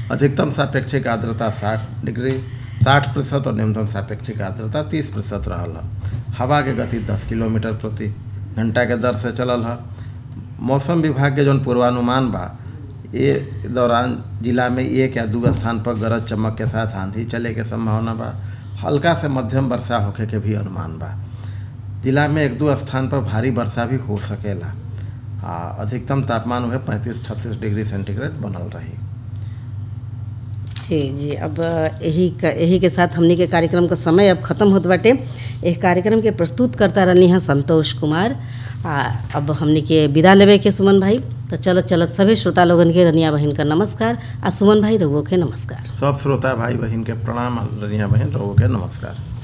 अधिकतम सापेक्षिक आर्द्रता साठ डिग्री साठ प्रतिशत और न्यूनतम सापेक्षिक आर्द्रता तीस प्रतिशत रहल ह हवा के गति दस किलोमीटर प्रति घंटा के दर से चलल ह मौसम विभाग के जौन पूर्वानुमान बा ये दौरान जिला में एक या दू स्थान पर गरज चमक के साथ आंधी चले के संभावना बा हल्का से मध्यम वर्षा होखे के भी अनुमान बा जिला में एक दो स्थान पर भारी वर्षा भी हो सकेला आ अधिकतम तापमान वह पैंतीस छत्तीस डिग्री सेंटीग्रेड बनल रही जी जी अब यही का यही के साथ हमनी के कार्यक्रम का समय अब खत्म होत बाटे एह कार्यक्रम के प्रस्तुत करता रहनी हैं संतोष कुमार आ अब हमनी के विदा लेवे के सुमन भाई तो चलत चलत सभी श्रोता लोगन के रनिया बहन का नमस्कार आ सुमन भाई रघुओ के नमस्कार सब श्रोता भाई बहन के प्रणाम रनिया बहन रहो के नमस्कार